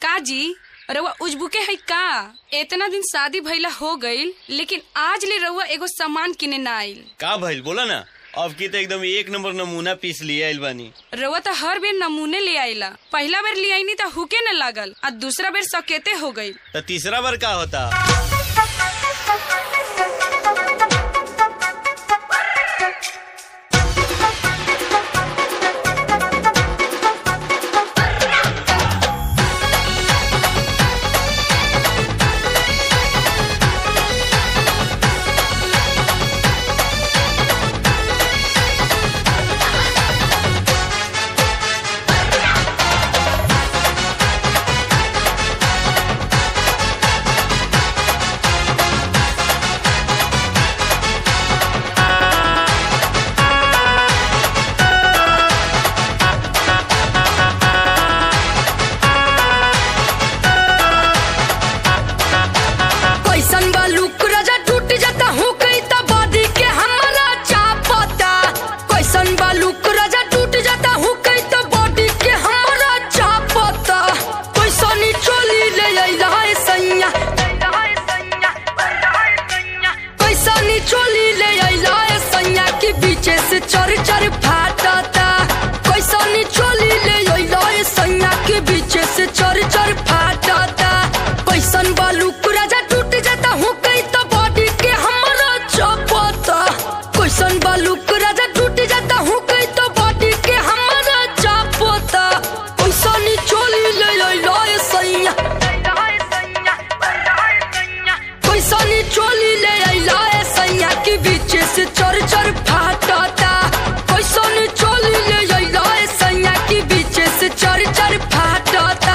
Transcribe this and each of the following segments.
का जी रउआ उजबुके है का इतना दिन शादी भइला हो गईल लेकिन आज ले रउआ एगो सामान किने ना आइल का भइल बोला ना अब की तो एकदम एक नंबर नमूना पीस लिए आइल बानी रउआ तो हर बेर नमूने ले आइला पहला बेर ले आईनी तो हुके न लागल आ दूसरा बेर सकेते हो गईल तो तीसरा बार का होता कैसन बा लुक राजा टूट जाता हूँ कई तो बॉडी के हमारा चापता कैसन बा लुक राजा टूट जाता हूँ कई तो बॉडी के हमारा चापता कैसनी चोली ले अइला है सैया कैसनी चोली ले अइला है सैया के पीछे से चर चर फाटता कैसनी चोली ले अइला है सैया के पीछे से चर चर फाटता कैसन बालू राजा टूट जाता हूँ कई तो बॉडी के हमारा चपता कैसन बालू राजा टूट जाता हूँ कई तो बॉडी के हमारा चपता कैसनी चोली ले अइला है सैया कैसनी चोली ले अइला है सैया के बीच से चर चर फाटता कैसनी चोली ले अइला है सैया के बीच से चर चर फाटता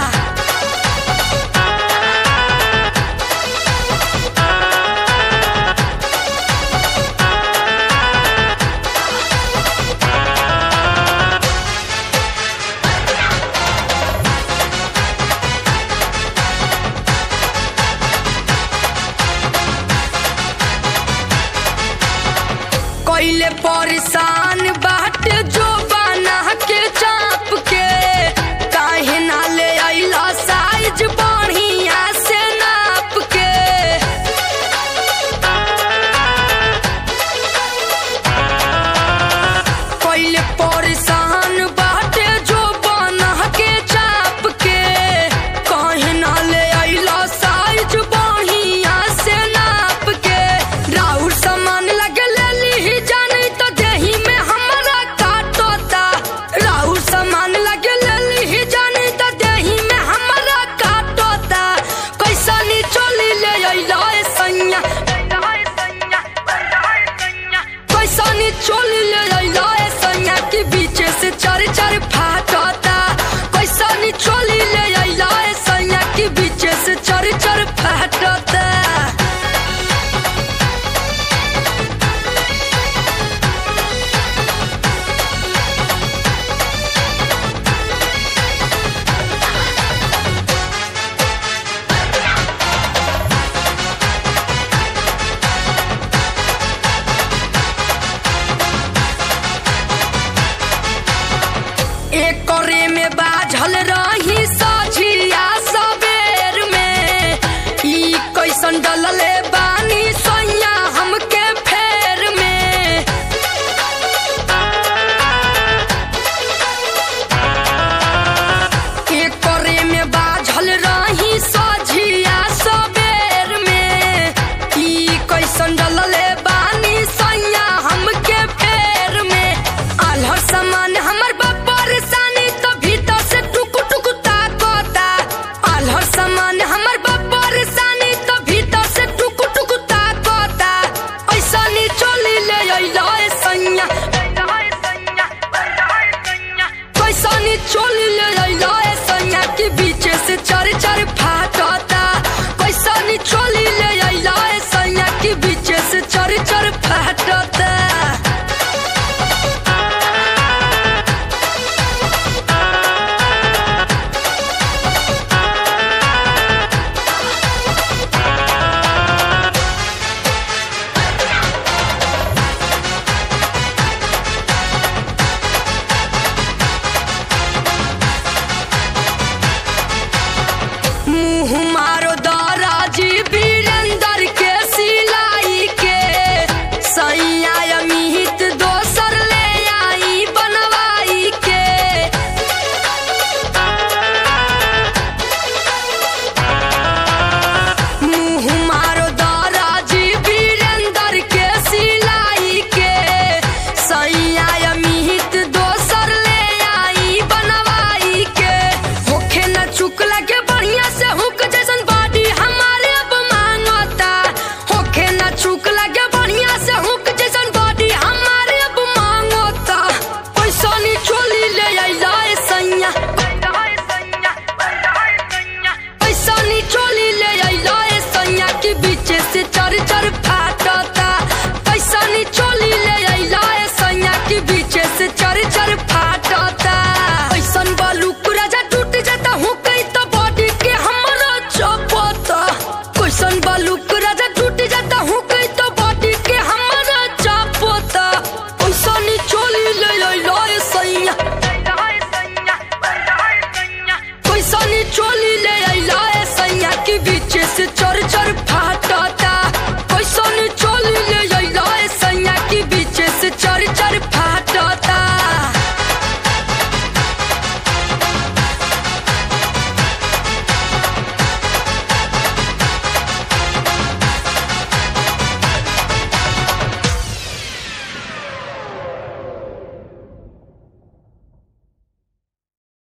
कैले परेशान बाट जो बना के चाप के काहे ना ले अइला साइज बढ़िया से नाप के कैले परेशान बाटे जो बना के चाप के काहे ना ले अइला साइज बढ़िया से नाप के राउर सामान लगे ले ली जानी तो देही में हमारा काटता राउर सामान लगे ले ली जानी तो देही में हमारा काटता कैसनी चोली ले अइला ए सैया कैसनी चोली ले अइला ए सैया के बीच से चर चर फाटता कैसनी चोली ले अइला ए सैया के बीच से चर चर फाटता एक करे में बाझल रही सज चर चर फाटता